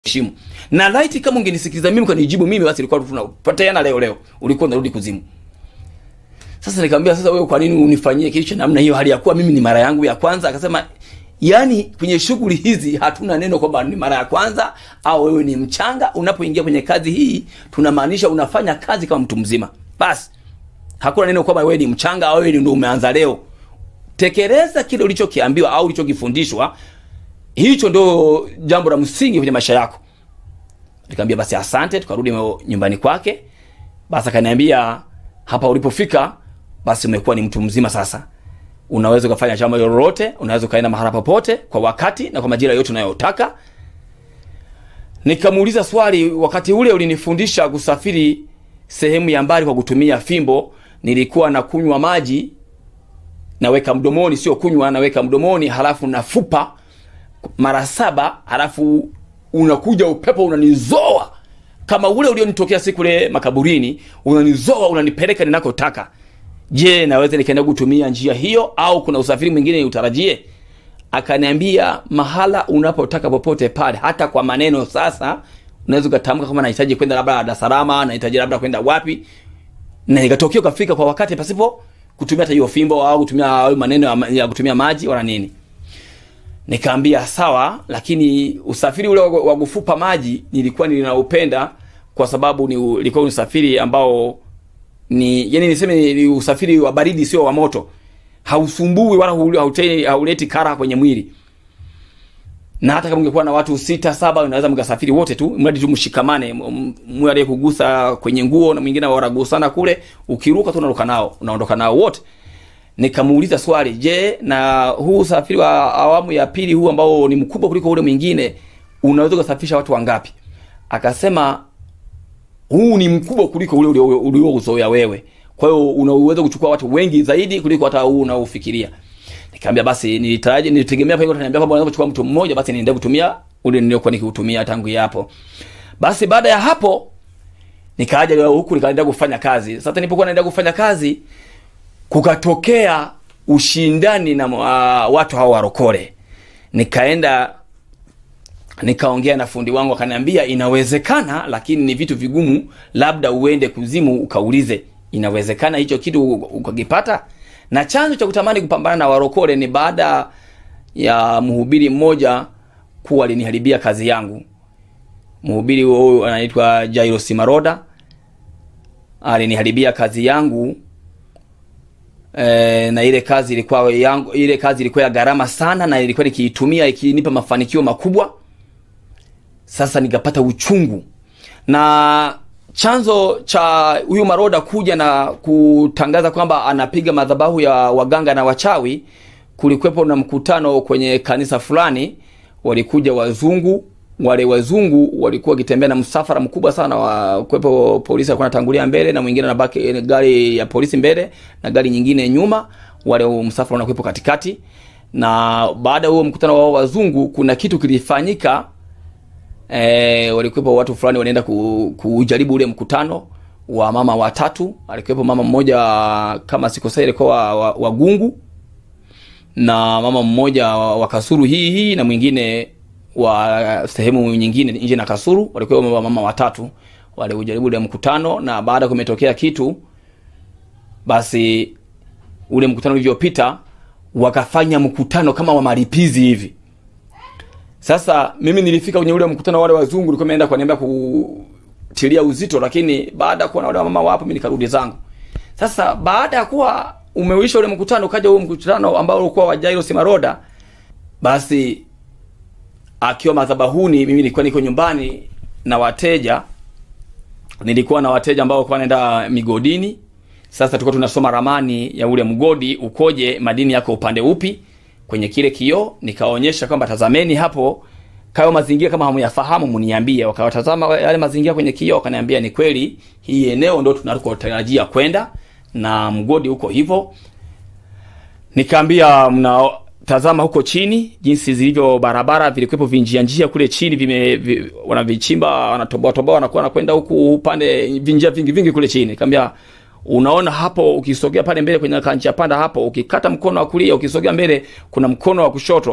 heshimu na laiti kama ungenisikiliza mimi ukanijibu mimi basi ilikuwa tunapatana leo leo ulikuwa unarudi kuzimu sasa nikamwambia sasa wewe kwa nini unifanyie kitu cha namna hiyo hali ya kuwa mimi ni mara yangu ya kwanza akasema yani kwenye shughuli hizi hatuna neno kwamba ni mara ya kwanza au wewe ni mchanga unapoingia kwenye kazi hii tunamaanisha unafanya kazi kama mtu mzima basi hakuna neno kwamba wewe ni mchanga au wewe ndio umeanza leo tekeleza kile ulichokiambiwa au ulichokifundishwa hicho ndo jambo la msingi kwenye maisha yako nikamwambia basi asante tukarudi nyumbani kwake basi akaniambia hapa ulipofika basi umekuwa ni mtu mzima sasa unaweza ukafanya jambo lolote unaweza ukaenda mahala popote kwa wakati na kwa majira yote unayotaka nikamuuliza swali wakati ule ulinifundisha kusafiri sehemu ya mbali kwa kutumia fimbo nilikuwa na kunywa maji naweka mdomoni sio kunywa naweka mdomoni halafu nafupa mara saba halafu unakuja upepo unanizoa kama ule ulionitokea siku ile makaburini unanizoa unanipeleka ninakotaka je naweza nikaenda kutumia njia hiyo au kuna usafiri mwingine utarajie akaniambia mahala unapotaka popote pale hata kwa maneno sasa unaweza ukatamka kama nahitaji kwenda labda Dar es Salaam nahitaji labda kwenda wapi na ikatokea ukafika kwa wakati pasipo kutumia hata hiyo fimbo au kutumia maneno ya, ya kutumia maji wala nini nikaambia sawa lakini usafiri ule wa kufupa maji nilikuwa ninaupenda kwa sababu ni ulikuwa usafiri ambao ni yani niseme ni usafiri wa baridi sio wa moto hausumbui wala hauleti, hauleti kara kwenye mwili na hata kama ungekuwa na watu sita saba unaweza mkasafiri wote tu mradi tu mshikamane mwe aliyekugusa kwenye nguo na mwingine wanagusana kule ukiruka tu unaruka nao unaondoka nao wote nikamuuliza swali je na huu usafiri wa awamu ya pili huu ambao ni mkubwa kuliko ule mwingine unaweza ukasafirisha watu wangapi akasema huu ni mkubwa kuliko ule uliouzoea wewe kwa hiyo unaweza kuchukua watu wengi zaidi kuliko hata huu unaofikiria nikamwambia basi nilitaraji nilitegemea pale utaniambia kwamba unaweza kuchukua mtu mmoja basi niendelee kutumia ule niliokuwa nikiutumia tangu hapo basi baada ya hapo nikaja huku nikaendelea kufanya kazi sasa nilipokuwa naendelea kufanya kazi kukatokea ushindani na uh, watu hao warokole nikaenda nikaongea na fundi wangu akaniambia inawezekana lakini ni vitu vigumu labda uende kuzimu ukaulize inawezekana hicho kitu ukakipata na chanzo cha kutamani kupambana na warokole ni baada ya mhubiri mmoja kuwa aliniharibia kazi yangu mhubiri huyu anaitwa Jairus Maroda aliniharibia kazi yangu e, na ile kazi ilikuwa yangu ile kazi ilikuwa ya gharama sana na ilikuwa nikiitumia ikinipa mafanikio makubwa sasa nikapata uchungu na chanzo cha huyu maroda kuja na kutangaza kwamba anapiga madhabahu ya waganga na wachawi kulikuwepo na mkutano kwenye kanisa fulani walikuja wazungu wale wazungu walikuwa wakitembea na msafara mkubwa sana wa kuwepo polisi alikuwa anatangulia mbele na mwingine anabaki gari ya polisi mbele na gari nyingine nyuma wale msafara unakuwepo katikati na baada ya huo mkutano wa wazungu kuna kitu kilifanyika e, walikuwepo watu fulani walienda ku, kujaribu ule mkutano wa mama watatu alikuwepo mama mmoja kama sikosai alikuwa wa, wa gungu na mama mmoja wa kasuru hii hii na mwingine wa sehemu nyingine nje na kasuru walikuwa mama watatu waliujaribu ule mkutano na baada kumetokea kitu basi ule mkutano ulivyopita wakafanya mkutano kama wa malipizi hivi sasa mimi nilifika kwenye ule mkutano wale wazungu nilikuwa nimeenda kuniambia kutilia uzito lakini baada ya kuona wale mama wapo mimi nikarudi zangu sasa baada ya kuwa umeuisha ule mkutano ukaja huo mkutano ambao ulikuwa wa Jairus Maroda basi akiwa madhabahuni mimi nilikuwa niko nyumbani na wateja nilikuwa na wateja ambao walikuwa wanaenda migodini sasa tulikuwa tunasoma ramani ya ule mgodi ukoje madini yako upande upi kwenye kile kioo nikaonyesha kwamba tazameni hapo kayo mazingira kama hamuyafahamu mniambie wakawatazama yale mazingira kwenye kioo wakaniambia ni kweli hii eneo ndo tunakotarajia kwenda na mgodi huko hivyo nikaambia mna tazama huko chini jinsi zilivyo barabara vilikuwepo vinjia njia kule chini vime vi, wanavichimba wanatoboa toboa wanakuwa wanakwenda huku upande vinjia vingi vingi kule chini kaambia unaona hapo ukisogea pale mbele kwenye kanjia panda hapo ukikata mkono wa kulia ukisogea mbele kuna mkono wa kushoto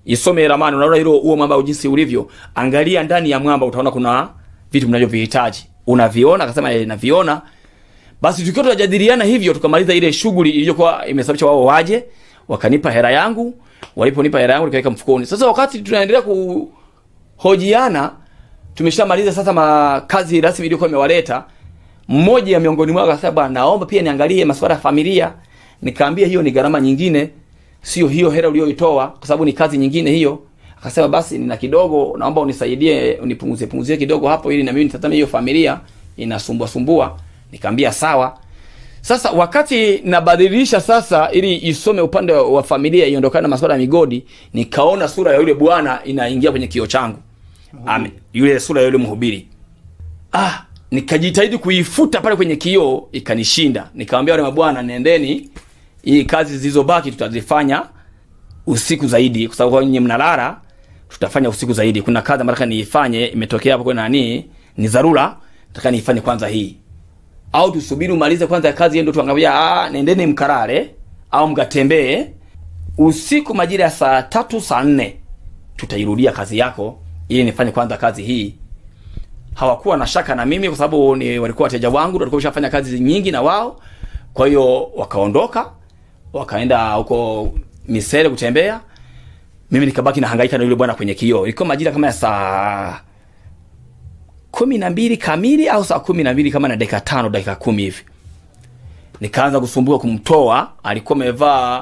isome ramani unaona hilo huo mwamba jinsi ulivyo angalia ndani ya mwamba utaona kuna vitu mnavyovihitaji unaviona akasema eh, naviona basi tukiwa tunajadiliana hivyo tukamaliza ile shughuli iliyokuwa imesababisha wao waje wakanipa hela yangu waliponipa hela yangu nikaweka mfukoni sasa wakati tunaendelea kuhojiana tumeshamaliza sasa makazi rasmi iliyokuwa imewaleta mmoja ya miongoni mwao akasema bwana naomba pia niangalie masuala ya familia nikaambia hiyo ni gharama nyingine sio hiyo hela uliyoitoa kwa sababu ni kazi nyingine hiyo akasema basi nina kidogo naomba unisaidie unipunguzie punguzie kidogo hapo ili na mimi nitazame hiyo familia inasumbua sumbua nikaambia sawa sasa wakati nabadilisha sasa ili isome upande wa familia iondokane na masuala ya migodi nikaona sura ya yule bwana inaingia kwenye kio changu Amen. yule sura ya yule mhubiri ah nikajitahidi kuifuta pale kwenye kioo ikanishinda nikamwambia wale mabwana nendeni hii kazi zilizobaki tutazifanya usiku zaidi kwa sababu nyinyi mnalala tutafanya usiku zaidi kuna kazi ambayo nataka niifanye imetokea hapo kwa nani ni dharura nataka niifanye kwanza hii au tusubiri umalize kwanza kazi ndio tuangalia ah nendeni mkarare au mkatembee usiku majira ya saa tatu saa nne tutairudia kazi yako ili nifanye kwanza kazi hii hawakuwa na shaka na mimi kwa sababu ni walikuwa wateja wangu walikuwa washafanya kazi nyingi na wao kwa hiyo wakaondoka wakaenda huko misele kutembea mimi nikabaki na hangaika na yule bwana kwenye kioo ilikuwa majira kama ya saa kumi na mbili kamili au saa kumi na mbili kama na dakika tano dakika kumi hivi nikaanza kusumbuka kumtoa alikuwa amevaa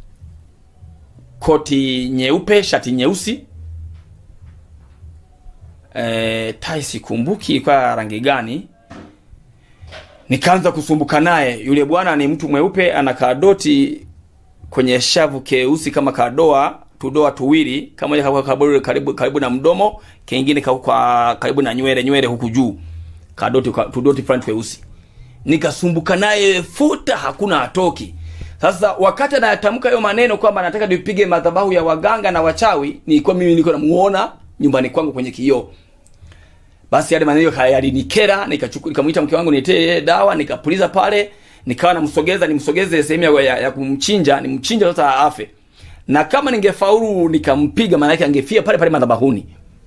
koti nyeupe shati nyeusi e, tai sikumbuki ilikuwa rangi gani nikaanza kusumbuka naye yule bwana ni mtu mweupe ana kadoti kwenye shavu keusi kama kadoa tudoa tuwili kamoja kwa karibu, karibu, karibu na mdomo kengine kwa, kwa karibu na nywele nywele huku juu kadoti ka- tudoti fulani tweusi nikasumbuka naye futa hakuna atoki sasa wakati anayatamka hayo maneno kwamba nataka nipige madhabahu ya waganga na wachawi nilikuwa mimi niko namuona nyumbani kwangu kwenye kioo basi yale maneno haya yalinikera nikachukua nikamwita mke wangu niletee dawa nikapuliza pale nikawa namsogeza nimsogeze sehemu ya, ya, ya kumchinja nimchinja sasa afe na kama ningefaulu nikampiga maana yake angefia pale pale madhabahuni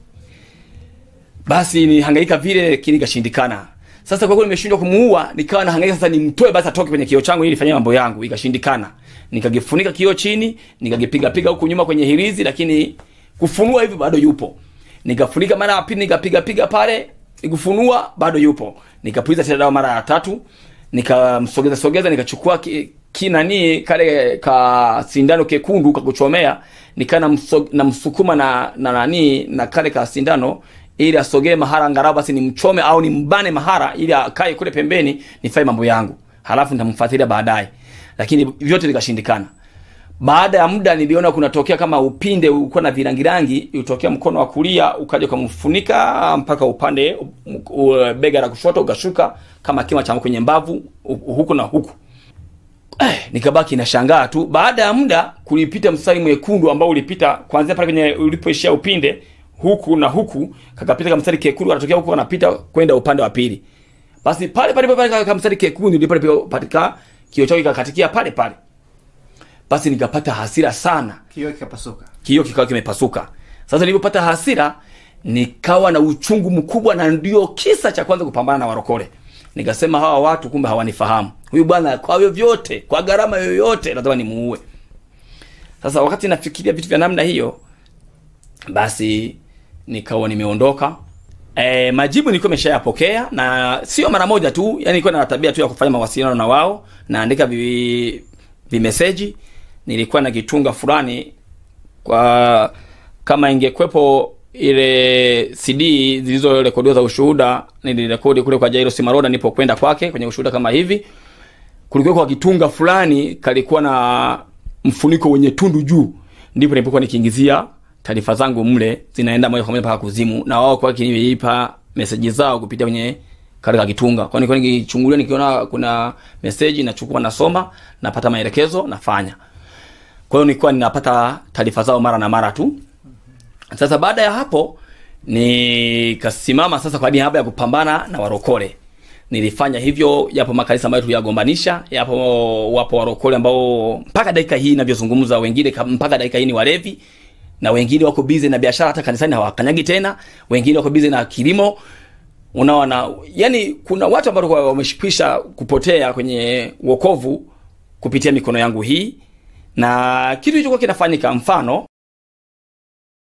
basi nihangaika vile kile ikashindikana sasa kwa kweli nimeshindwa kumuua nikawa nahangaika sasa nimtoe basi atoke kwenye kioo changu ili nifanye mambo yangu ikashindikana nikagifunika kioo chini nikagipiga piga huku nyuma kwenye hirizi lakini kufunua hivi bado yupo nikafunika mara ya pili nikapiga piga pale nikufunua bado yupo nikapuliza tena dawa mara ya tatu nikamsogeza sogeza nikachukua ki, kinani kale ka sindano kekundu kakuchomea nikaa namso- namsukuma na na nani na kale ka sindano ili asogee mahara angalau basi nimchome au nimbane mahara ili akae kule pembeni nifanye mambo yangu halafu nitamfuatilia baadaye lakini vyote vikashindikana baada ya muda niliona kunatokea kama upinde ulikuwa na virangirangi utokea mkono wa kulia ukaja ukamfunika mpaka upande u, u, bega la kushoto ukashuka kama kima cha kwenye mbavu u- huku na huku eh, nikabaki nashangaa tu baada ya muda kulipita mstari mwekundu ambao ulipita kuanzia pale kwenye ulipoishia upinde huku na huku kakapita kama mstari kekundu anatokea huku anapita kwenda upande wa pili basi pale pale pale kama mstari kekundu ndipo palipatika kio chao kikakatikia pale pale basi nikapata hasira sana kioo kikapasuka kioo kikawa kimepasuka sasa nilipopata hasira nikawa na uchungu mkubwa na ndio kisa cha kwanza kupambana na warokole nikasema hawa watu kumbe hawanifahamu huyu bwana kwa vyovyote kwa gharama yoyote lazima nimuue sasa wakati nafikiria vitu vya namna hiyo basi nikawa nimeondoka e, majibu nilikuwa nimeshayapokea na sio mara moja tu yani nilikuwa na tabia tu ya kufanya mawasiliano na wao naandika vi, vimeseji nilikuwa na kitunga fulani kwa kama ingekwepo ile cd zilizorekodiwa za ushuhuda nilirekodi kule kwa jairo simaroda nipo kwenda kwake kwenye ushuhuda kama hivi kulikuwa kwa kitunga fulani kalikuwa na mfuniko wenye tundu juu ndipo nilipokuwa nikiingizia taarifa zangu mle zinaenda moja kwa moja mpaka kuzimu na wao kwa kinipa meseji zao kupitia kwenye kale ka kitunga kwa nilikuwa nikichungulia nikiona kuna meseji nachukua nasoma napata maelekezo nafanya kwa hiyo nilikuwa ninapata taarifa zao mara na mara tu sasa baada ya hapo nikasimama sasa kwa niaba ya kupambana na warokole nilifanya hivyo yapo makanisa ambayo tuliyagombanisha yapo wapo warokole ambao mpaka dakika hii inavyozungumza wengine ka- mpaka dakika hii ni walevi na wengine wako bize na biashara hata kanisani hawakanyagi tena wengine wako bize na kilimo unaona yani kuna watu ambao kwa- wameshikwisha kupotea kwenye wokovu kupitia mikono yangu hii na kitu hicho kwa kinafanyika mfano